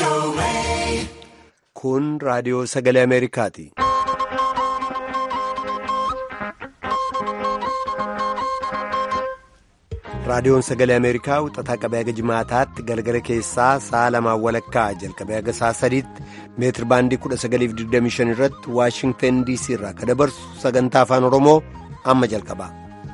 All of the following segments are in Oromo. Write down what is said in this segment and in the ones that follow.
Kun raadiyoo sagalee Ameerikaati. Raadiyoon sagalee Ameerikaa wixataa qabee haga jimaataatti galgala keessaa sa'a lamaan walakkaa jalqabee haga sa'a sadiitti meetir baandii 1925 irratti Waashingtan DC irraa kan dabarsu sagantaa afaan Oromoo amma jalqaba.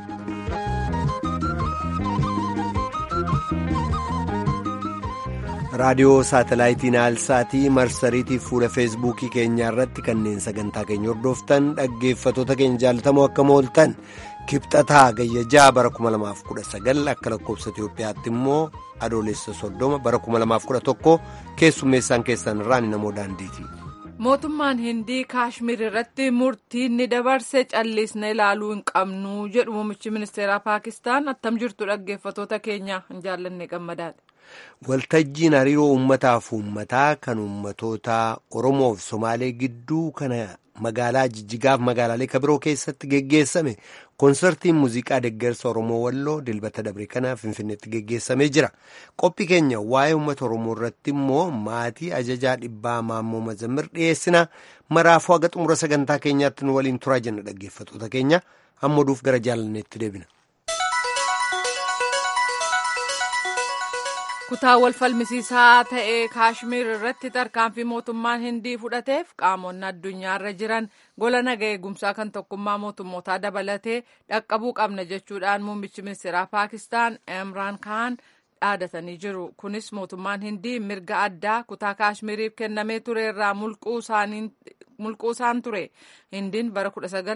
raadiyoo saatalaayitii naalsaatii marsariitii fuula feesbuukii keenyaa irratti kanneen sagantaa keenya hordoftan dhaggeeffatoota keenya jaalatamoo akka mooltan kibxataa gayyajaa bara 2019 akka lakkoofsa itiyoophiyaatti immoo adoolessa soddoma bara 2011 keessummeessaan keessan irraan namoo daandiiti. mootummaan hindii kaashmir irratti murtii ni dabarse callisne ilaaluu hin qabnu jedhu muummichi ministeeraa paakistaan attam jirtu dhaggeeffatoota keenya hin jaallanne gammadaadha. waltajjiin hariiroo uummataaf uummataa kan uummatoota oromoo fi somaalee gidduu kana magaalaa jijjigaaf magaalaalee kabiroo keessatti geggeessame koonsartiin muuziqaa deggersa oromoo walloo dilbata dabre kana finfinneetti geggeessamee jira qophii keenya waa'ee uummata oromoo irratti immoo maatii ajajaa dhibbaa maammoo mazammir dhiyeessina maraafuu haga xumura sagantaa keenyaatti nu waliin turaa jenna dhaggeeffatoota keenya amma oduuf gara jaalanneetti deebina. kutaa wal falmisiisaa ta'e kaashmir irratti tarkaanfii mootummaan hindii fudhateef qaamonni addunyaarra jiran gola naga eegumsaa kan tokkummaa mootummootaa dabalatee dhaqqabuu qabna jechuudhaan muummichi ministeeraa paakistaan imraan kaan dhaadatanii jiru kunis mootummaan hindii mirga addaa kutaa kaashmiriif kennamee ture irraa mulquu isaan ture hindiin bara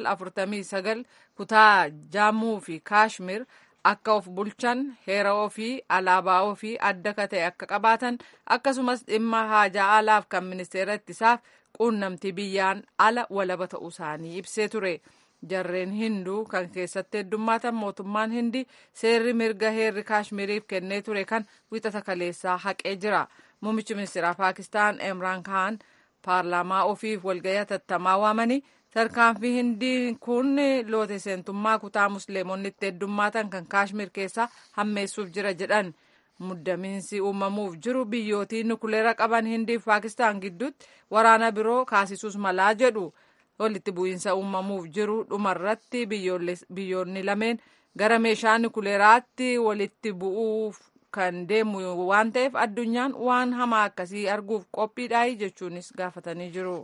1949 kutaa jaamuu fi kaashmir akka of bulchan heera ofii alaabaa ofii adda ka ta'e akka qabaatan akkasumas dhimma haajaa alaaf kan ministeera ittisaaf quunnamtii biyyaan ala walaba ta'uu isaanii ibsee ture jarreen hinduu kan keessatti heddummaatan mootummaan hindi seerri mirga heerri kaashmiriif kennee ture kan wixata kaleessaa haqee jira muummichi ministeeraa paakistaan imraan kaan paarlaamaa ofiif walgayii hatattamaa waamanii tarkaanfii hindii kun loote seentummaa kutaa musliimonni itti heddummaatan kan kaashmir keessaa hammeessuuf jira jedhan muddamiinsi uumamuuf jiru biyyootii nukuleera qaban hindiif paakistaan gidduutti waraana biroo kaasisuus malaa jedhu walitti bu'iinsa uumamuuf jiru dhumarratti biyyoonni lameen gara meeshaa nukuleeraatti walitti bu'uuf kan deemu waan ta'eef addunyaan waan hamaa akkasii arguuf qophiidhaayi jechuunis gaafatanii jiru.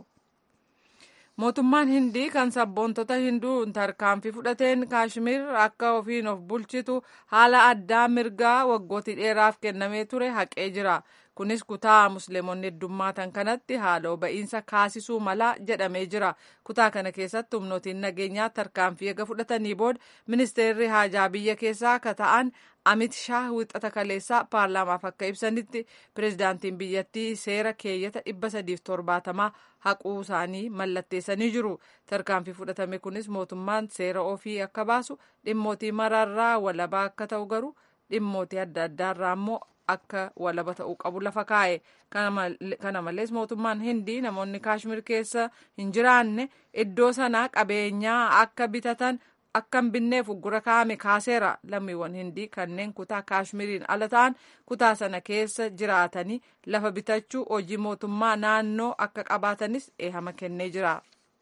mootummaan hindii kan sabboontota hinduun tarkaanfii fudhateen kaashmir akka ofiin of bulchitu haala addaa mirgaa waggootii dheeraaf kennamee ture haqee jira kunis kutaa musliimonni heddummaatan kanatti haaloo ba'iinsa kaasisuu malaa jedhamee jira kutaa kana keessatti humnootiin nageenyaa tarkaanfii eega fudhatanii booda ministeerri haajaa biyya keessaa akka ta'an amit shaah wixata kaleessaa paarlaamaaf akka ibsanitti pireezidaantiin biyyattii seera keeyyata dhibba sadiif torbaatamaa haquu isaanii mallatteessanii jiru tarkaanfii fudhatame kunis mootummaan seera ofii akka baasu dhimmootii maraarraa walabaa akka ta'u garuu dhimmootii adda addaarraa immoo akka walaba ta'uu qabu lafa kaa'e kana malees mootummaan hindii namoonni kaashmir keessa hin jiraanne iddoo sanaa qabeenyaa akka bitatan akka hin binneef uggura kaa'ame kaaseera lammiiwwan hindii kanneen kutaa kaashmiriin ala ta'an kutaa sana keessa jiraatanii lafa bitachuu hojii mootummaa naannoo akka qabaatanis eehama kennee jira.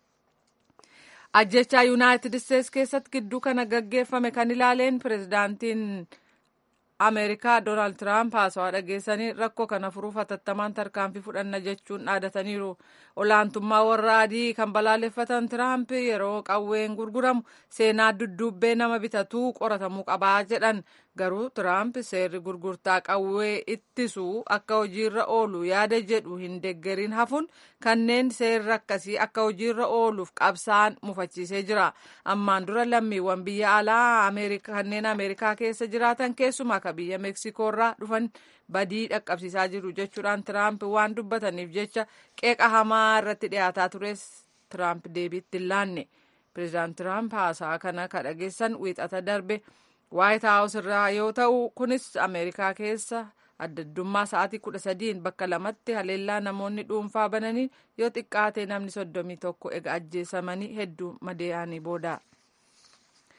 ajjechaa yuunaayitid isteets keessatti gidduu kana gaggeeffame kan ilaaleen pireezidaantiin ameerikaa doonaald tiraamp haasawaa dhageessanii rakkoo kana furuuf hatattamaan tarkaanfii fudhanna jechuun dhaadataniiru olaantummaa warra adii kan balaaleffatan tiraamp yeroo qawween gurguramu seenaa dudduubbee nama bitatuu qoratamuu qabaa jedhan garuu tiraamp seerri gurgurtaa qawwee ittisuu akka hojiirra oolu yaada jedhu hin deggeriin hafuun kanneen seerri akkasii akka hojiirra ooluuf qabsaan mufachiisee jira ammaan dura lammiiwwan biyya alaa kanneen ameerikaa keessa jiraatan keessumaa akka biyya meksikoorraa dhufan badii dhaqqabsiisaa jiru jechuudhaan tiraamp waan dubbataniif jecha qeeqa hamaa irratti dhiyaataa tures tiraamp deebiitti hin laanne pireezidaant tiraamp haasaa kana ka dhageessan wiixata darbe waayit haawus irraa yoo ta'u kunis ameerikaa keessa addaddummaa sa'aatii kudha sadiin bakka lamatti haleellaa namoonni dhuunfaa bananii yoo xiqqaate namni soddomii tokko ega ajjeesamanii hedduu madeeyanii booda.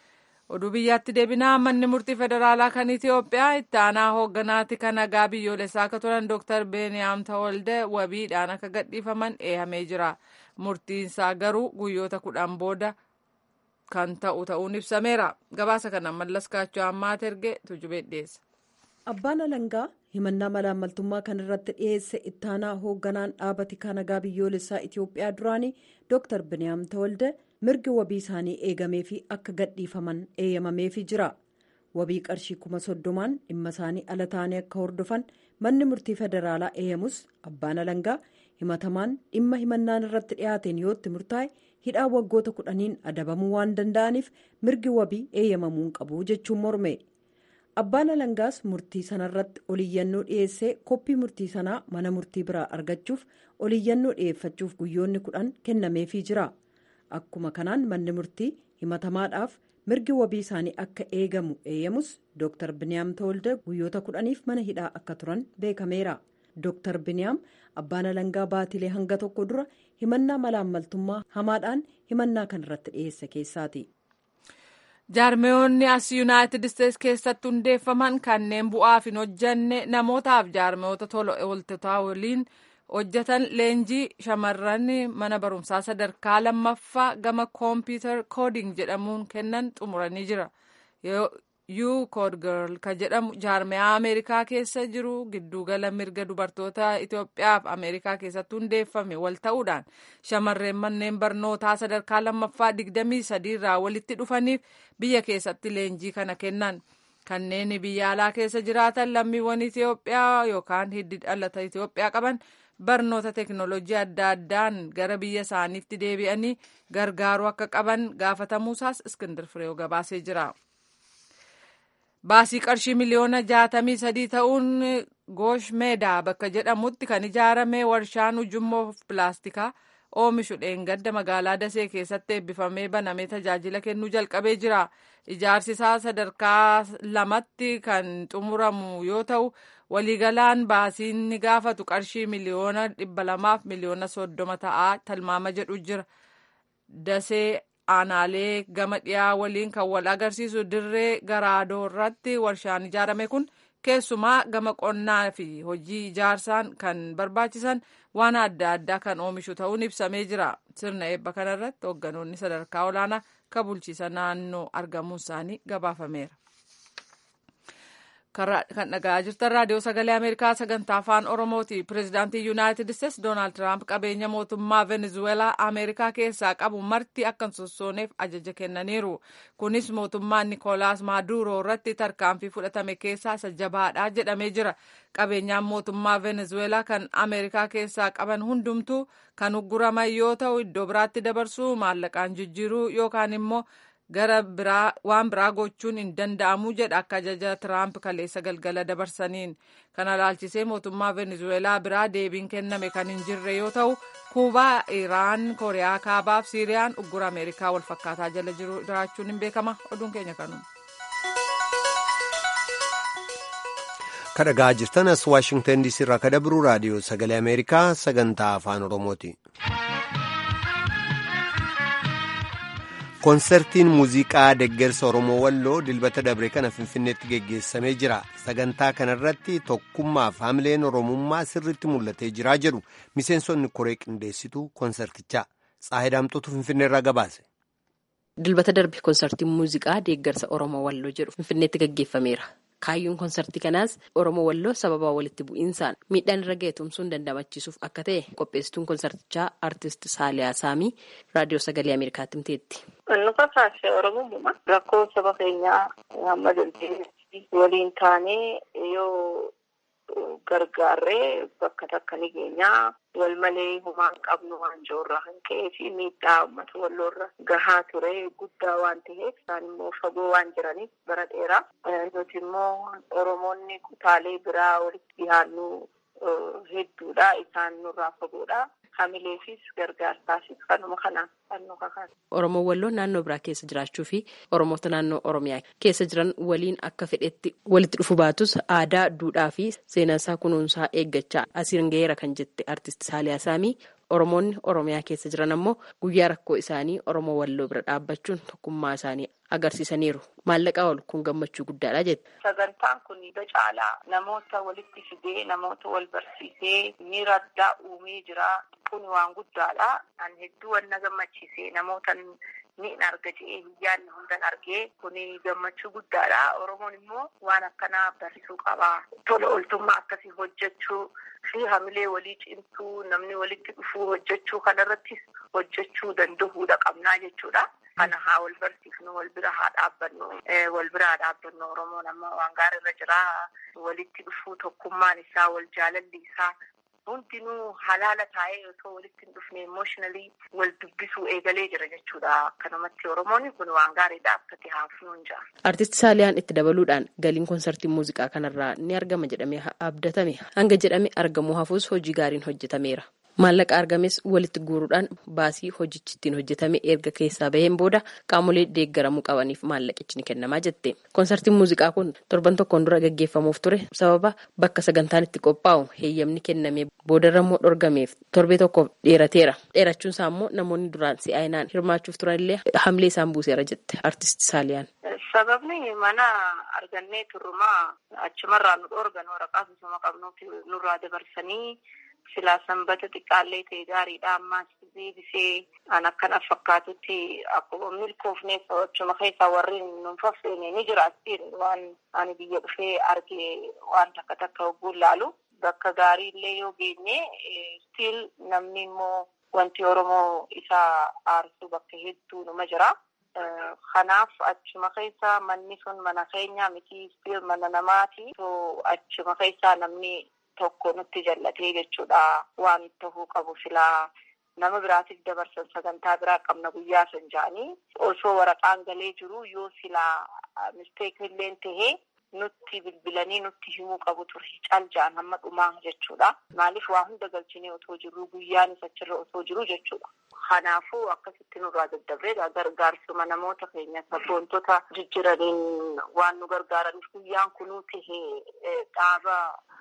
oduu biyyaatti deebinaa manni murtii federaalaa kan itiyoophiyaa itti aanaa hoogganaati kan nagaa biyyoolessaa akka turan dooktar beeniyaam tawalde wabiidhaan akka gadhiifaman eehamee jira murtiinsaa garuu guyyoota kudhan booda kan ta'u ta'uun ibsameera gabaasa kana mallas kaachoo ammaat erge tujubee dhiyeessa. abbaan alangaa himannaa malaammaltummaa kan irratti dhiyeesse itti aanaa hoogganaan dhaabati kan nagaa biyyoolessaa itiyoophiyaa duraanii dooktar beeniyaam tawalde. mirgi wabii isaanii eegamee fi akka gadhiifaman eeyyamameefii jira wabii qarshii kuma soddomaan dhimma isaanii ala ta'anii akka hordofan manni murtii federaalaa eeyyamus abbaan alangaa himatamaan dhimma himannaan irratti dhiyaateen yootti murtaa'e hidhaa waggoota kudhaniin adabamuu waan danda'aniif mirgi wabii eeyyamamuun qabu jechuun morme abbaan alangaas murtii sanarratti oliyyannoo dhiyeessee koppii murtii sanaa mana murtii biraa argachuuf oliyyannoo dhiyeeffachuuf guyyoonni kudhan kennameefii jira. akkuma kanaan manni murtii himatamaadhaaf mirgi wabii isaanii akka eegamu eeyyamus dooktar biniyaam tawalde guyyoota kudhaniif mana hidhaa akka turan beekameera dooktar biniyaam abbaan alangaa baatilee hanga tokko dura himannaa malaammaltummaa hamaadhaan himannaa kan irratti dhiyeesse keessaati. jaarmeewonni as yuunaayitid isteets keessatti hundeeffaman kanneen bu'aaf hin hojjanne namootaaf jaarmeewota tola ooltotaa waliin. hojjetan leenjii shamarran mana barumsaa sadarkaa lammaffaa gama koompiyuutar kooding jedhamuun kennan xumuranii jira yuu kood girl kan jedhamu jaarmeyaa ameerikaa keessa jiru giddugala mirga dubartoota itiyoophiyaaf ameerikaa keessatti hundeeffame wal ta'uudhaan shamarreen manneen barnootaa sadarkaa lammaffaa digdamii sadiirraa walitti dhufaniif biyya keessatti leenjii kana kennan. kanneen biyya alaa keessa jiraatan lammiiwwan itiyoophiyaa yookaan hiddi dhalata itiyoophiyaa qaban barnoota teknoolojii adda addaan gara biyya isaaniitti deebi'anii gargaaruu akka qaban gaafatamuusaas iskindir fireew gabaasee jira. baasii qarshii miliyoona jaatamii sadii ta'uun goosh meedaa bakka jedhamutti kan ijaarame warshaan ujummoo pilaastikaa oomishu dheengadda magaalaa dasee keessatti eebbifamee banamee tajaajila kennuu jalqabee jira ijaarsi isaa sadarkaa lamatti kan xumuramu yoo ta'u waliigalaan baasiin ni gaafatu qarshii miliyoona dhibba lamaaf miliyoona soddoma ta'aa tilmaama jedhu jira dasee aanaalee gama dhiyaa waliin kan wal agarsiisu dirree garaadoo irratti warshaan ijaarame kun keessumaa gama qonnaa fi hojii ijaarsaan kan barbaachisan waan adda addaa kan oomishu ta'uun ibsamee jira sirna eebba kanarratti hoogganoonni sadarkaa olaanaa kan bulchiisa naannoo argamuun isaanii gabaafameera. kan dhaga'aa jirtan raadiyoo sagalee ameerikaa sagantaa afaan oromooti pireezidaantii yuunaayitid isteets doonaald tiraamp qabeenya mootummaa venezuelaa ameerikaa keessaa qabu marti akka hin sossooneef ajaja kennaniiru kunis mootummaan nikoolaas maaduroo irratti tarkaanfii fudhatame keessaa isa jabaadha jedhamee jira qabeenyaan mootummaa venezuelaa kan ameerikaa keessaa qaban hundumtuu kan ugguraman yoo ta'u iddoo biraatti dabarsuu maallaqaan jijjiiruu yookaan immoo gara biraa waan biraa gochuun hin danda'amu jedha akka ajaja tiraamp kaleessa galgala dabarsaniin kana laalchisee mootummaa venezuelaa biraa deebiin kenname kan hin jirre yoo ta'u kuubaa iraan kooriyaa kaabaaf siiriyaan uggura ameerikaa wal fakkaataa jala jiraachuun hin beekama oduun keenya kanuma. kadhagaa jirtan as waashingtan diisii irraa kadabru raadiyoo sagalee ameerikaa sagantaa afaan oromooti. koonsertiin muuziqaa deggersa oromoo walloo dilbata dabre kana finfinneetti geggeessamee jira sagantaa kanarratti tokkummaaf hamileen oromummaa sirritti mul'atee jiraa jedhu miseensonni koree qindeessituu koonsertichaa xaahidaamtuutu finfinneerraa gabaase. dilbata darbe koonsertiin muuziqaa deeggarsa oromoo walloo jedhu finfinneetti geggeeffameera. kaayyoon koonsartii kanaas oromoo walloo sababa walitti bu'iinsaan miidhaan irra ga'e tumsuun dandamachiisuuf akka ta'e qopheessituun koonsartichaa aartist saaliyaa saamii raadiyoo sagalee ameerikaatti himteetti. nu kakaase oromummaa rakkoo saba keenyaa hamma dandeenye waliin taanee yoo gargaarree bakka takka ni geenyaa wal malee humaan qabnu waan joorraa kan ka'ee fi miidhaa uummata walloorra gahaa ture guddaa waan ta'eef isaan immoo fagoo waan jiraniif bara dheeraa nuti immoo oromoonni kutaalee biraa walitti dhiyaannu hedduudha isaan nurraa fagoodha. hamileefis gargaarsaafis kanuma kanaan kan nu kakaase. Oromoo walloo naannoo biraa keessa jiraachuu fi Oromoota naannoo Oromiyaa keessa jiran waliin akka fedhetti walitti dhufu baatus aadaa, duudhaa fi seenaasaa kunuunsaa eeggachaa asiin gaheera kan jette artist Saaliyaa Saamii Oromoonni Oromiyaa keessa jiran ammoo guyyaa rakkoo isaanii Oromoo walloo bira dhaabbachuun tokkummaa isaanii agarsiisaniiru maallaqaa ol kun gammachuu guddaadha jette. Sagantaan kun caalaa namoota walitti fidee namoota wal barsiisee miira addaa uumee jira. Kun waan guddaadha. An hedduu wanna gammachiisee namoota ni arga jedhee biyyaan hundan argee kun gammachuu guddaadha. Oromoon immoo waan akkanaa barsiisuu qaba. Tola ooltummaa akkasii hojjechuu fi hamilee walii cimsuu namni walitti dhufuu hojjechuu kanarrattis hojjechuu danda'uudha qabnaa jechuudha. Kana haa wal barsiifnu wal bira haa dhaabbannu wal bira haa dhaabbannu Oromoon amma waan gaariirra jira walitti dhufuu tokkummaan isaa wal jaalalli isaa hundinuu halaala taa'ee osoo walitti hin dhufne emooshinalii wal dubbisuu eegalee jira jechuudha. Akkanumatti Oromoon kun waan gaariidha akkati haafnuu hin jira. Artisti Saaliyaan itti dabaluudhaan galiin konsartii muuziqaa kanarraa ni argama jedhamee abdatame hanga jedhame argamuu hafuus hojii gaariin hojjetameera. Maallaqa argames walitti guuruudhaan baasii hojichi ittiin hojjetame erga keessaa baheen booda qaamolee deeggaramuu qabaniif maallaqichi ni kennamaa jette. Konsartiin muuziqaa kun torban tokkoon dura gaggeeffamuuf ture sababa bakka sagantaan itti qophaa'u heeyyamni kennamee boodarrammoo dhorgameef torbee tokkoof dheerateera. Dheerachuun isaa immoo namoonni duraan si'aayinaan hirmaachuuf turanillee hamlee isaan buuseera jette artisti Saaliyaan. Sababni mana argannee turrumaa achumarraa nu dhorgan waraqaa sosoma qabnuufi nurraa dabarsanii silaa sanbata xiqqaallee ta'e gaariidha ammaas deebisee an akkana fakkaatutti akkuma milkoofneef achuma keessaa warri nun faffeene ni jiraattiin waan ani biyya dhufee arge waan takka takka hogguun laalu bakka gaarii illee yoo geenye stiil namni immoo wanti oromoo isaa aarsuu bakka hedduu numa jira. Kanaaf achuma keessa manni sun mana keenya miti stiil mana namaati. Achuma keessaa namni tokko nutti jallatee jechuudha waan tahuu qabu silaa nama biraatiif dabarsan sagantaa biraa qabna guyyaa san ja'anii osoo waraqaan galee jiru yoo silaa misteekilleen tahee nutti bilbilanii nutti himuu qabu ture cal ja'an hamma dhumaa jechuudha maaliif waa hunda galchinee otoo jiru guyyaanis achirra otoo jiru jechuudha. Kanaafuu akkasitti nurraa daddabree gargaarsuma namoota keenya sabboontota jijjiraniin waan nu gargaaraniif guyyaan kunuu tahee dhaaba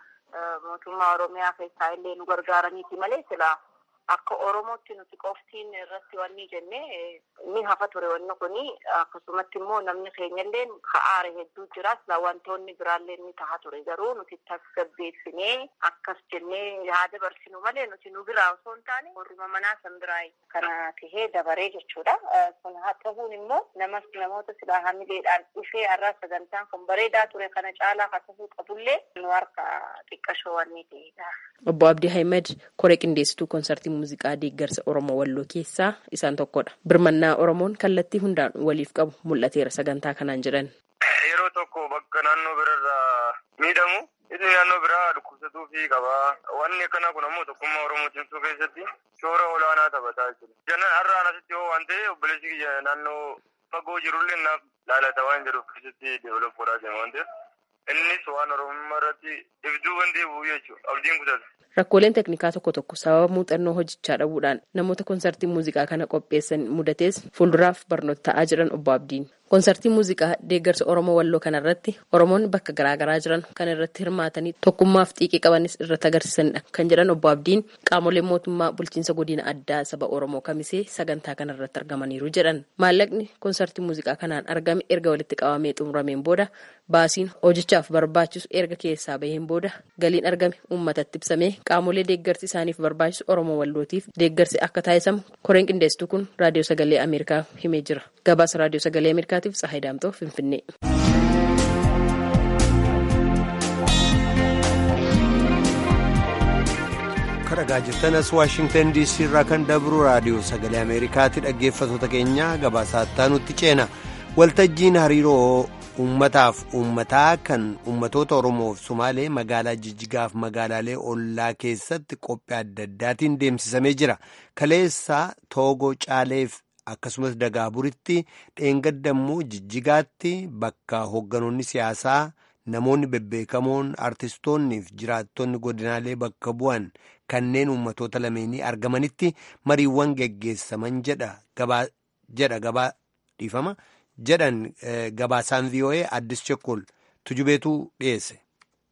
mootummaa Oromiyaa keessaa illee nu gargaaraniiti malee silaa akka Oromootti nuti qoftiin irratti wanni jenne ni hafa ture wanni kuni akkasumatti immoo namni keenyallee ka'aare hedduu jira silaa wantoonni biraallee ni taha ture garuu nuti tasgabbeessinee akkas jennee yaada barsinu malee nuti nu biraa osoo hin taane warruma manaa san biraa kana tahee dabaree jechuudha. Kun haa ta'uun immoo namas namoota silaa hamileedhaan dhufee har'aa sagantaan kun bareedaa ture kana caalaa haa ta'uu qabullee nu harka xiqqashoo wanni ta'edha. Obbo Abdii Ahmed koree qindeessituu konsartii muuziqaa deeggarsa Oromoo Walloo keessaa isaan tokkodha. Birmannaa Oromoon kallattii hundaan waliif qabu mul'ateera sagantaa kanaan jedhan. Yeroo tokko bakka naannoo birarraa miidhamu inni naannoo biraa dhukkubsatuu fi qaba. Wanni akkanaa kun ammoo tokkummaa Oromoo cimsuu keessatti shoora olaanaa taphataa jira. Jannan har'aan asitti yoo waan ta'e obboleessi kiyya naannoo fagoo jirullee naaf laalata waan jedhuuf keessatti deevelop godhaa jira waan ta'eef innis waan Oromummaa irratti ibsuu kan deebi'u jechuudha. Abdiin kutata. Rakkooleen teknikaa tokko tokko sababa muuxannoo hojichaa dhabuudhaan namoota konsartii muuziqaa kana qopheessan mudatees fuulduraaf barnoota ta'aa jiran obbo Abdiin. Konsartii muuziqaa deeggarsa Oromoo Walloo kanarratti Oromoonni bakka garaagaraa jiran kan irratti hirmaatanii tokkummaaf xiiqii qabanis irratti agarsiisanidha kan jedhan obbo Abdiin qaamoleen mootummaa bulchiinsa godina addaa saba Oromoo kamisee sagantaa kanarratti argamaniiru jedhan. Maallaqni konsartii muuziqaa kanaan argame erga walitti qabamee xumurameen booda baasiin hojichaaf barbaachisu erga keessaa baheen booda galiin argame uummatatti ibsamee qaamolee deeggarsi isaaniif barbaachisu Oromoo Wallootiif deeggarsi akka taasisamu koreen qindeessituu kun raadiyoo sagalee Ameerikaa himee jira. Gabaasa raadiyoo sagalee Ameerikaatiif Tsahayi Daamtoo Finfinnee. Dhaggeeffachaa jirtanas Waashingtan DC irraa kan dabru raadiyoo sagalee Ameerikaatti dhaggeeffatoota keenya gabaasaa nutti ceena. Waltajjiin hariiroo uummataaf uummataa kan uummatoota Oromoof Somaalee magaalaa Jijjigaaf magaalaalee ollaa keessatti qophii adda addaatiin deemsisamee jira. Kaleessa Toogoo Caaleef akkasumas Dagaaburitti dheengaddammuu Jijjigaatti bakka hoogganoonni siyaasaa namoonni bebbeekamoon artistoonnii fi jiraattonni godinaalee bakka bu'an kanneen uummatoota lameenii argamanitti mariiwwan geggeessaman jedha gabaa dhiifama. jedhan gabaasaan vii'oo'ee addis chekkol tujubeetu dhiyeesse.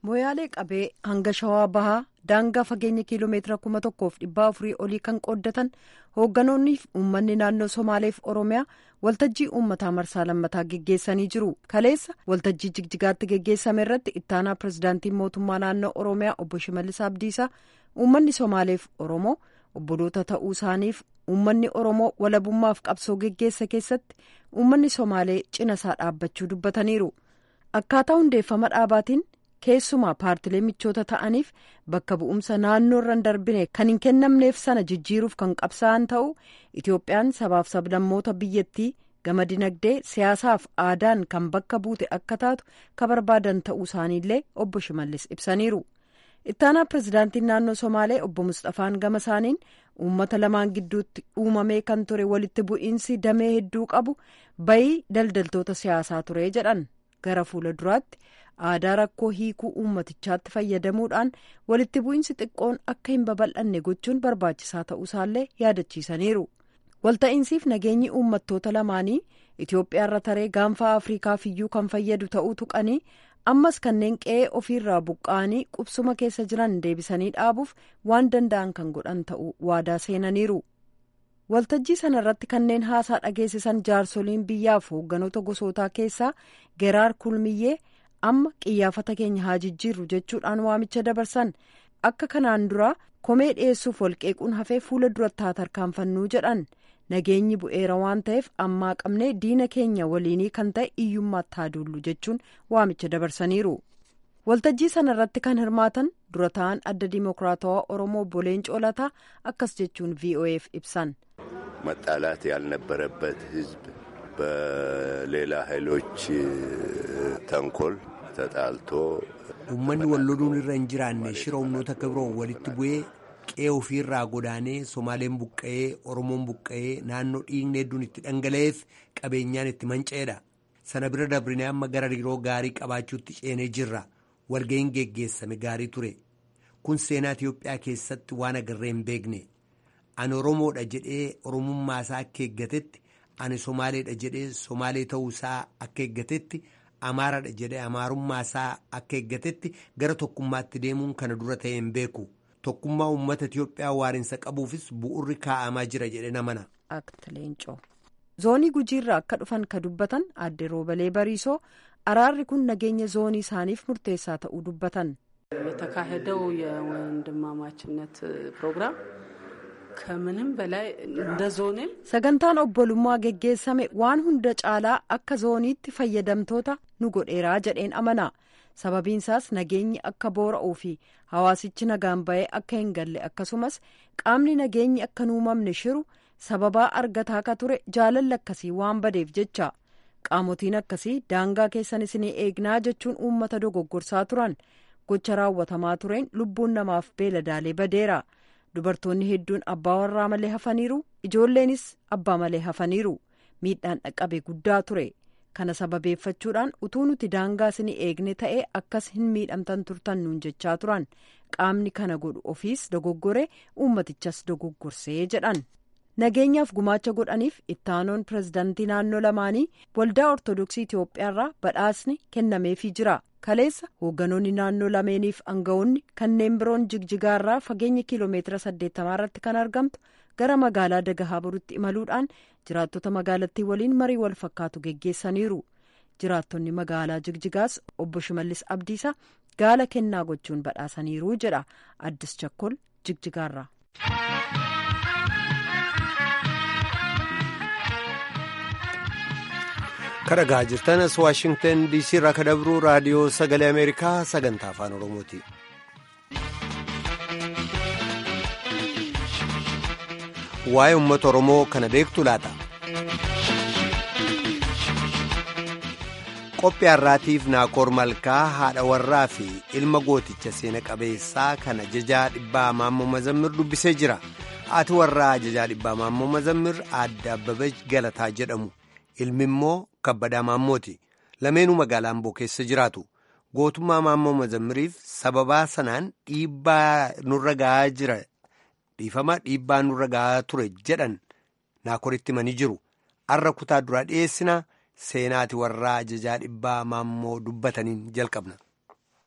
Moyaalee qabee hanga shawaa bahaa daangaa fageenya kiiloomeetira kuma tokkoof dhibbaa afurii olii kan qooddatan hoogganoonni uummanni naannoo Somaaleef Oromiyaa waltajjii uummataa marsaa lammataa geggeessanii jiru. Kaleessa waltajjii jigjigaatti geggeessame irratti ittaanaa pirezidaantiin mootummaa naannoo Oromiyaa obbo Shimallis Abdiisaa uummanni Somaaleef Oromoo obboloota ta'uu isaaniif uummanni Oromoo walabummaaf qabsoo geggeessa keessatti uummanni Somaalee cina isaa dhaabbachuu dubbataniiru. Akkaataa hundeeffama dhaabaatiin keessumaa paartilee michoota ta'aniif bakka bu'umsa naannoo irra hin darbine kan hin kennamneef sana jijjiiruuf kan qabsaa'an ta'u Itoophiyaan sabaaf sablammoota biyyattii gama dinagdee siyaasaaf aadaan kan bakka buute akka taatu ka barbaadan ta'uu isaaniillee obbo Shimallis ibsaniiru. Ittaanaa pirezidaantiin naannoo Somaalee obbo Mustafaan gama isaaniin uummata lamaan gidduutti uumamee kan ture walitti bu'iinsi damee hedduu qabu bayii daldaltoota siyaasaa ture jedhan gara fuula duraatti. aadaa rakkoo hiikuu uummatichaatti fayyadamuudhaan walitti bu'iinsi xiqqoon akka hin babal'anne gochuun barbaachisaa ta'uusaallee yaadachiisaniiru. Walta'iinsiif nageenyi uummattoota lamaanii Itoophiyaarra taree gaanfaa Afriikaaf iyyuu kan fayyadu ta'uu tuqanii ammas kanneen qe'ee ofiirraa buqqa'anii qubsuma keessa jiran deebisanii dhaabuuf waan danda'an kan godhan ta'uu waadaa seenaniiru. Waltajjii sana irratti kanneen haasaa dhageessisan jaarsoliin biyyaaf hoogganoota gosootaa keessaa Geraar Kulmiyyee. amma qiyyaafata keenya haa jijjiirru jechuudhaan waamicha dabarsan akka kanaan duraa komee dhiyeessuuf walqeequun hafee fuula duratti haa tarkaanfannuu jedhan nageenyi bu'eera waan ta'eef ammaa qabnee diina keenya waliinii kan ta'e iyyummaatti haa duullu jechuun waamicha dabarsaniiru. waltajjii sana irratti kan hirmaatan dura ta'an adda dimokiraatawaa oromoo boleen coolataa akkas jechuun vo'eef ibsan. መጣላት ያልነበረበት ህዝብ በሌላ ኃይሎች ተንኮል ተጣልቶ uummanni wal loluun irra hin jiraanne shira humnoota akka biroo walitti bu'ee qe'ee ofiirraa godaanee somaaleen buqqa'ee oromoon buqqa'ee naannoo dhiigni hedduun itti dhangala'eef qabeenyaan itti manca'eedha sana bira dabrinee amma gara hariiroo gaarii qabaachuutti ceenee jirra walga'iin geggeessame gaarii ture kun seenaa Itiyoophiyaa keessatti waan agarree hin beekne ani oromoodha jedhee oromummaa isaa akka eeggatetti ani somaaleedha jedhee somaalee ta'uu isaa akka eeggatetti. amaaradha jedhee amaarummaa isaa akka eeggatetti gara tokkummaatti deemuun kana dura ta'e hin beeku tokkummaa uummata Itiyoophiyaa waarinsa qabuufis bu'urri kaa'amaa jira jedhe namana. Akti Leencoo zoonii gujiirraa akka dhufan ka dubbatan aadde roobalee bariisoo araarri kun nageenya zoonii isaaniif murteessaa ta'uu dubbatan. የተካሄደው የወንድማማችነት ፕሮግራም ከምንም በላይ እንደ ዞኔም sagantaan obbolummaa geggeessame waan hunda caalaa akka zooniitti fayyadamtoota nu godheeraa jedheen amana sababiinsaas nageenyi akka boora'uu fi hawaasichi nagaan ba'ee akka hin galle akkasumas qaamni nageenyi akka hin uumamne shiru sababaa argataa akka ture jaalalli akkasii waan badeef jecha qaamotiin akkasii daangaa keessan isinii eegnaa jechuun uummata dogoggorsaa turan gocha raawwatamaa tureen lubbuun namaaf beeladaalee badeera. dubartoonni hedduun abbaa warraa malee hafaniiru ijoolleenis abbaa malee hafaniiru miidhaan dhaqqabe guddaa ture kana sababeeffachuudhaan utuu nuti daangaa isinii eegne ta'ee akkas hin miidhamtan turtan nuun jechaa turan qaamni kana godhu ofiis dogoggore uummatichas dogoggorsee jedhan nageenyaaf gumaacha godhaniif ittaanoon pirezidaantii naannoo lamaanii waldaa ortodoksii itiyoophiyaarraa badhaasni kennameefii jira. kaleessa hoogganoonni naannoo lameeniif aangawoonni kanneen biroon jigjigaarraa fageenya kiiloomeetira saddeettamaa irratti kan argamtu gara magaalaa dagahaaburitti imaluudhaan jiraattota magaalattii waliin marii wal fakkaatu geggeessaniiru jiraattonni magaalaa jigjigaas obbo shimallis abdiisaa gaala kennaa gochuun badhaasaniiru jedha addis chakkol jigjigaarraa. kadhagaa jirtanas waashingtan diisii irraa kadabruu raadiyoo sagalee ameerikaa sagantaa afaan oromooti. waa'ee uummata oromoo kana beektu laata. qophii har'aatiif naakoor malkaa haadha warraa fi ilma gooticha seena qabeessaa kan ajajaa dhibbaa maammoo mazammir dubbisee jira haati warraa ajajaa dhibbaa maammoo mazammir aadde abbabach galataa jedhamu. ilmi immoo kabbadaa maammooti lameenuu magaalaa amboo keessa jiraatu gootummaa maammoo mazammiriif sababaa sanaan dhiibbaa nurra ga'aa jira dhiifama dhiibbaa nurra ga'aa ture jedhan naakoritti himanii jiru arra kutaa duraa dhiyeessina seenaati warraa ajajaa dhibbaa maammoo dubbataniin jalqabna.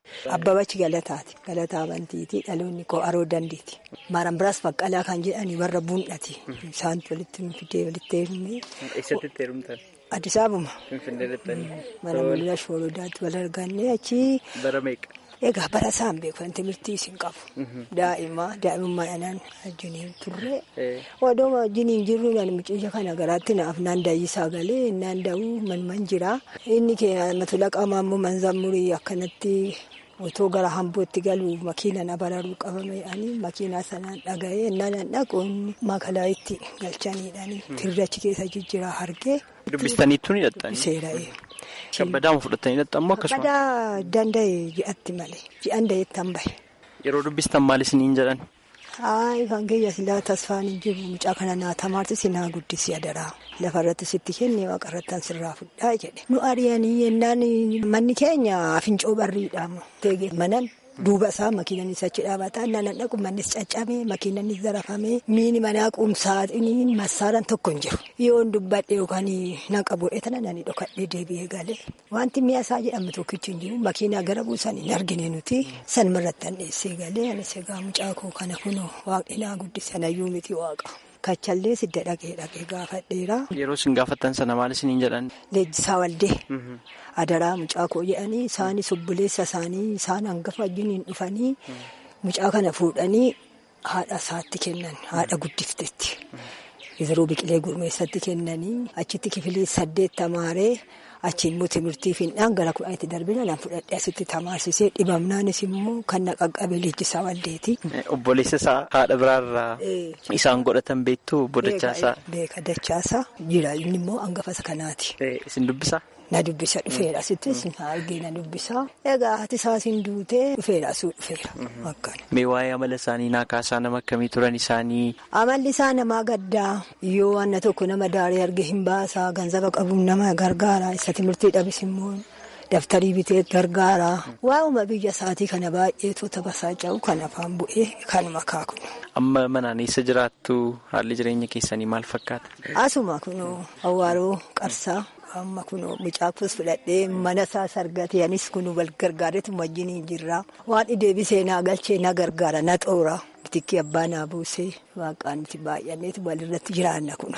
Abbabachi galataati. Galataa amantiiti. Dhaloonni koo aroo dandeeti. Maaran biraas baqqalaa kan jedhani warra buun'ati. Isaan walitti fidee walitti heerumee. Eessatti itti heerumtan? Addis Ababa. Finfinnee deettanii. Mana mul'ina shoorodaatti wal arganne achi. Bara meeqa? Egaa bara isaan beekan timirtii isin qabu. Daa'ima daa'imummaa anaan wajjiniin turre. Odoo wajjiniin jirru naan mucayya kana garaatti naaf naan daayyisaa galee naan daa'uu manman jira. Inni keenya matulaqaa maammoo manzammurii akkanatti otoo gara hambootti galu makiinaan abararuu qabame ani makiinaa sanaan dhaga'ee naan dhaqoonni makalaa itti galchaniidhaani tirrachi keessa jijjiraa hargee. Dubbistaniittu ni hidhattanii? Seera'ee. Shabbadaama fudhatanii hidhattan moo akkasuma? Kabbadaa danda'e ji'atti malee ji'an da'eetti han bahe. Yeroo dubbistan maal isiniin jedhan? Hayi kan keenya silaa tasfaan hin jiru mucaa kana naa tamaarti si naa guddisi adaraa lafarratti sitti kenne waaqarrattan sirraa fudhaa jedhe. Nu ari'anii yennaan manni keenya fincoo barriidhaamu teege manan duuba isaa makiinanis achi dhaabataa naan dhaqu mannis caccabee makiinanis zarafamee miini manaa quumsaatiin massaaran tokko hin jiru. Yoon dubbadhe yookaan naqa bu'ee tana nani dhokadhee deebi'ee galee wanti mi'a isaa jedhamu tokkichi hin jiru makiinaa gara buusan hin argine nuti sanumarratti an dheessee galee anis egaa mucaa koo kana kunoo waaqinaa guddisan ayyuu miti waaqa. Kachallee sidda dhaqee dhaqee gaafadheera. Yeroo isin gaafattan sana maal isiniin jedhan? Leenjisaa waldee. Adaraa mucaa koo jedhanii isaanis obboleessa isaanii isaan hangafa wajjiniin dhufanii mucaa kana fuudhanii haadha isaatti kennan haadha guddiftetti. Yeroo biqilee gurmeessatti kennanii achitti kifilii saddeet tamaaree achi immoo timirtii fiindhaan gara kudhanitti darbina naan fudhadhee asitti tamaarsisee dhibamnaanis immoo kan na qaqqabe leenjisaa waldeeti. Obboleessa isaa haadha biraarraa isaan godhatan beektu obbo Dachaasaa. Beeka Dachaasaa jira inni immoo hangafa kanaati. Isin dubbisaa? Na dubbisa dhufeera asittis argee na dubbisa. Egaa haati isaasin duutee dhufeera asuu dhufeera. Akkana. Mee waa'ee amala isaanii naa kaasaa nama akkamii turan isaanii? Amalli isaa namaa gaddaa yoo wanna tokko nama daaree arge hin baasaa ganzaba qabuun nama gargaara isa timirtii dhabis immoo daftarii bitee gargaara. Waa'uma biyya isaatii kana baay'ee toota basaaca'u kan afaan bu'ee kanuma kaakunu. Amma manaan eessa jiraattu haalli jireenya keessanii maal fakkaata? Asuma kunoo awwaaroo qarsaa. amma kunoo mucaafus fudhadhee mana isaa sargatee anis kunuu wal gargaareetu wajjin jirra waan deebisee naa galchee na gargaara na xoora bitikki abbaa naa buusee waaqaan itti baay'anneetu walirratti jiraanna kun.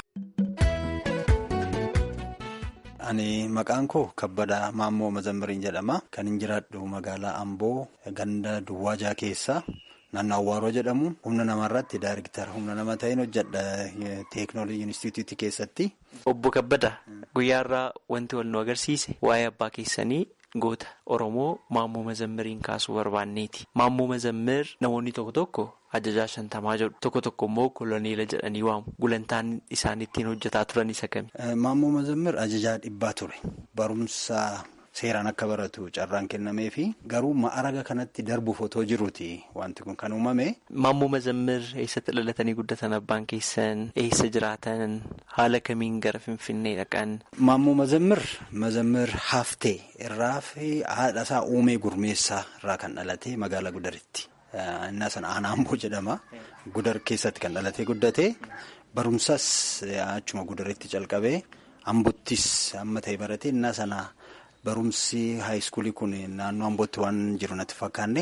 Ani maqaan koo Kabbadaa Maammoo Mazammiriin jedhama. Kan hin jiraadhu magaalaa Amboo ganda Duwwaajaa keessa. Naannoo Awwaaroo jedhamu humna namarratti daariktara humna nama ta'een hojjedha teeknooloojii inistituutii keessatti. Obbo Kabbada guyyaarraa wanti wal nu agarsiise waa'ee abbaa keessanii goota Oromoo Maammoo Mazammiriin kaasuu barbaanneeti. Maammoo Mazammir namoonni tokko tokko ajajaa shantamaa jedhu tokko tokko immoo koloneela jedhanii waamu. Gulantaan isaan ittiin hojjetaa turan isa kami? Maammoo Mazammir ajajaa dhibbaa ture. Barumsa. Seeraan akka baratu carraan kennamee fi garuu ma'araga kanatti darbuuf otoo jiruuti wanti kun kan uumame. Maammoo Mazammir eessatti dhalatanii guddatan abbaan keessan eessa jiraatan haala kamiin gara Finfinnee dhaqan. Maammoo Mazammir Mazammir Haftee irraa fi haadha isaa uumee gurmeessaa irraa kan dhalate magaalaa Gudaritti. Innaa sana aanaa Amboo jedhama. Gudar keessatti kan dhalatee guddate barumsas achuma Gudaritti calqabee Ambottis amma ta'e barate innaa sana. Barumsi haayiskuulii kun naannoo Ambootti waan jiru natti fakkaanne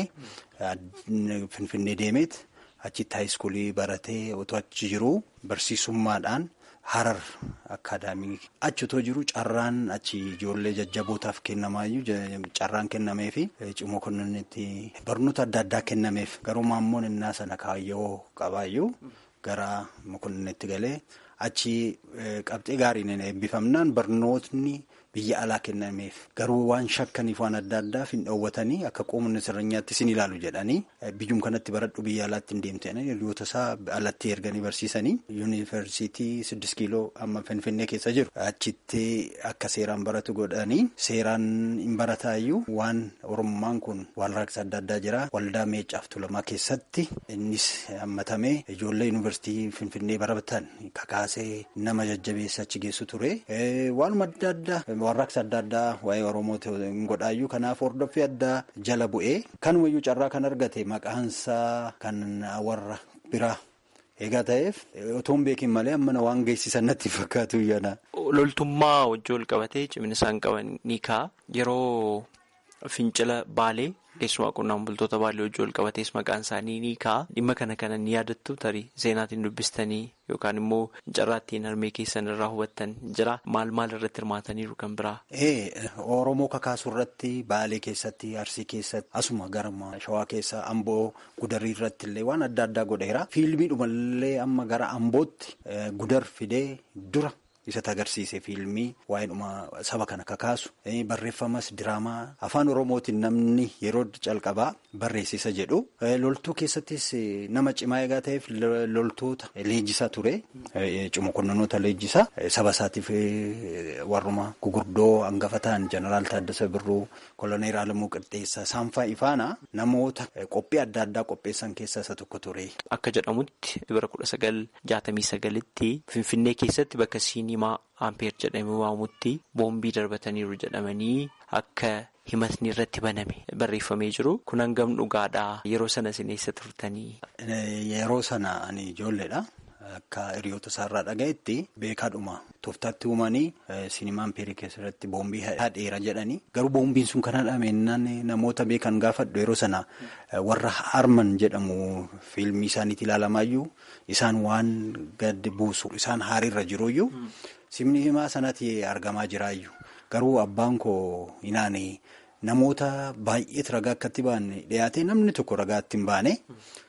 Finfinnee deemeet achitti haayiskuulii baratee otoo achi jiru barsiisummaadhaan Harar akaadaamii achi otoo jiru carraan achi ijoollee jajjabootaaf kennamaayyuu carraan kennameef cimoo kunnitti barnoota adda addaa kennameef garuu maammoon innaa sana kaayyoo qabaayyuu gara mokonnitti galee achi qabxee gaariin eebbifamnaan barnootni. Biyya alaa kennameef garuu waan shakkaniif waan adda addaaf hin dhoowwatanii akka qoomni sirnyaatti sin ilaalu jedhanii biyyum kanatti baradhu biyya alaatti hin deemtanii hiriyoota isaa alatti erganii barsiisanii yuunivarsiitii siddis kiiloo amma finfinnee keessa jiru achitti akka seeraan baratu godhanii seeraan hin barataayyuu waan oromummaan kun waan raaksa adda addaa jira waldaa meecaaf tulamaa keessatti innis hammatamee ijoollee yuunivarsiitii finfinnee baratan kakaasee nama jajjabeessa achi geessu ture waanuma adda addaa. Warraaqsa adda addaa waa'ee Oromooti hin godhaayyuu kanaaf hordoffii addaa jala bu'ee kanumayyuu carraa kan argate maqaansaa kan warra biraa eegaa ta'eef otoon beekin malee ammana waan geessisan natti fakkaatu yana. Loltummaa wajjin wal qabatee cimina isaan qaban ni ka'a yeroo fincila baalee keessumaa qonnaan bultoota baallee hojii wal qabatees maqaan isaanii ni ka'a. Dhimma kana kana ni yaadattu tarii seenaatiin dubbistanii yookaan immoo carraattiin harmee keessan irraa hubattan jira. Maal maal irratti hirmaataniiru kan biraa? Oromoo kakaasuu irratti Baalee keessatti Arsii keessatti asuma gara Shawaa keessa Amboo gudarii irratti illee waan adda addaa godheera. Fiilmii dhumallee amma gara Ambootti gudar fidee dura isatti agarsiise fiilmii waa'ee dhuma saba kana kakaasu barreeffamas diraamaa afaan Oromootiin namni yeroo calqabaa barreessisa jedhu. Loltuu keessattis nama cimaa eegaa ta'eef loltoota leenjisaa ture. Cimokonnonoota leenjisaa saba isaatiif warruma gugurdoo hangafa ta'an jeneraal Taaddasa Birruu koloneel Alamuu Qixxeessaa saanfaa ifaana namoota qophii adda addaa qopheessan keessaa isa tokko ture. Akka jedhamutti bara kudha sagal jaatamii sagalitti Finfinnee keessatti bakka siinimaa Ampeer jedhamee waamutti boombii darbataniiru jedhamanii akka himatni irratti baname barreeffamee jiru. Kun hangam dhugaadhaa yeroo sana isin eessa turtanii? Yeroo sana ani ijoolleedha. Akka hiriyoota isaarraa dhagayetti beekaadhuma tooftaatti uumanii sinimaa ampeerii keessatti boombii hadheera jedhanii garuu boombiin sun kan hadhameenyaan namoota beekan gaafadhu yeroo sana warra harman jedhamu fiilmii isaaniitti ilaalamaayyuu isaan waan gadi buusu isaan haariirra jiruyyuu sinimaa sanatti argamaa jiraayyuu garuu abbaan koo inaane namoota baay'eetu ragaa akkatti baane dhiyaate namni tokko ragaatti hin baane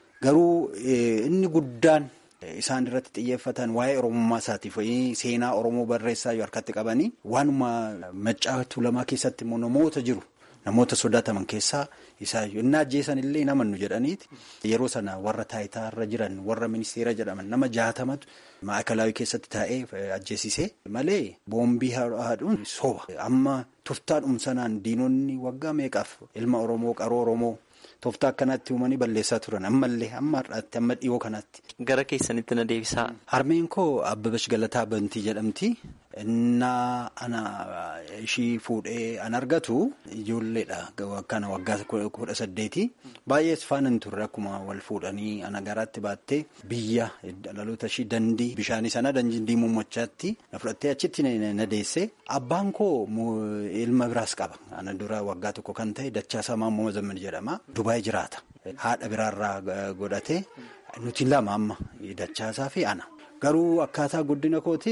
garuu inni guddaan. Isaan irratti xiyyeeffatan waa'ee oromummaa isaatiif seenaa oromoo barreessaa yoo harkatti qabanii waanuma maccaa tuulamaa keessatti immoo namoota jiru namoota sodaataman keessaa isaayyuu inni ajjeesan illee namannu jedhaniiti yeroo sana warra taayitaarra jiran warra ministeera jedhaman nama jaatamatu maakalaawii keessatti taa'ee ajjeesise malee boombii haadhuun soba amma toftaadhum sanaan diinonni waggaa meeqaaf ilma oromoo qaroo oromoo. Tooftaa akkanatti uumanii balleessaa turan ammallee amma har'aatti amma dhiyoo kanatti. Gara keessanitti na deebisaa. Harmeen koo Abbabash Galataa Bantii jedhamti. Innaa ana ishii fuudhee an argatu ijoolleedha. Kana waggaa kudha saddeeti. Baay'ees faana hin turre akkuma wal fuudhanii ana garaatti baattee biyya dhaloota ishii dandii bishaanii sana dandii muummachaatti na fudhattee achitti na deesse. Abbaan koo ilma biraas qaba. Ana dura waggaa tokko kan ta'e Dachaasaa Maammoo Mazamman jedhama. Dubaayii jiraata. Haadha biraarraa godhate nuti lama amma Dachaasaa fi ana. Garuu akkaataa guddina kooti.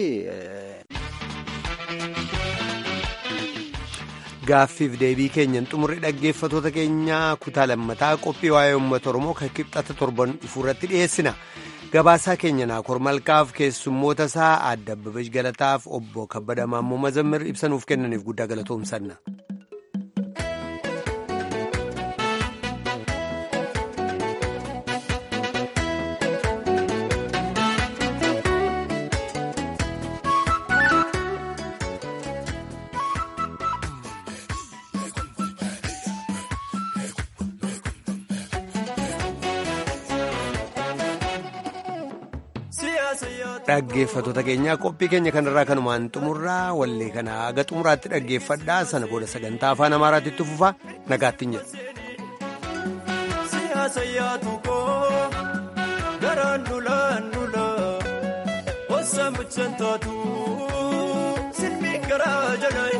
Gaaffiif deebii keenyan xumurri dhaggeeffatoota keenyaa kutaa lammataa qophii waa'ee uummata Oromoo kan kibxata torban dhufuu irratti dhiyeessina. Gabaasaa keenya Naakoor Malkaaf keessummoota isaa Aadde Abbabeesh Galataaf obbo Kabbada Maammoo Mazammir ibsanuuf kennaniif guddaa galatoomsanna. Dhaggeeffatoota keenyaa qophii keenya kanarraa kanumaan xumurraa wallee kana haga xumuraatti dhaggeeffadhaa sana booda sagantaa afaan amaaraatti itti fufaa nagaattiin jedhu. Siyaasa yaadu koo garaan dulaan dulaa osoo mucaan taatu silmi garaa jalaayi.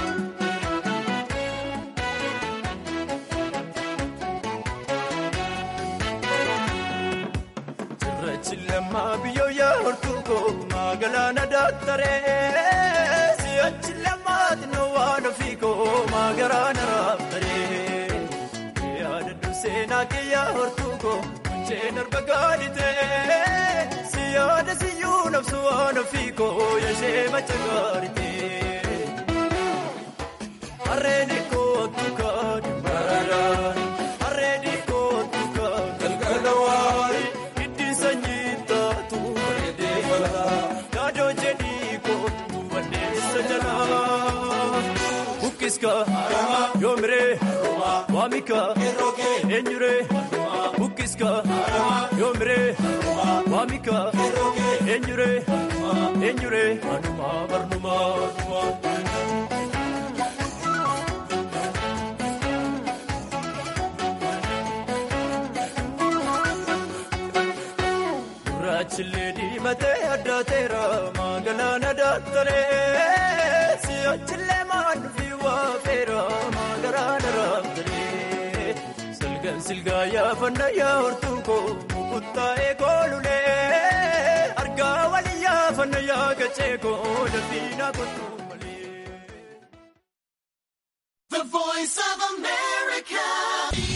Chilama biyyo yaa hortuko magaalaa daaktaree si'achi lamaati na waan ofiiko magaalaa raabtaree yaada durseenaa kee yaa hortuko munceen arba gaaditee siyaada siyyuu nabsu waan ofiiko yashee macha gaaditee harreen koo aktukaa dimbaradaan harreen koo aktukaa galgala waayi. Bukkiska yoomire waamika eenyure bukkiska yoomire waamika eenyure eenyure anuma barnuma. Duraachilee diimatee addaateera magaalaa daaktaree si'achilee maaduu fi waafeera magaalaa daaktaree kan silgaa yaafanna yaa hortuu koo mukuttaa'ee koolulee argaa walii yaafanna yaa gachee koo dalbiinaa kottuu malee. The voice of America.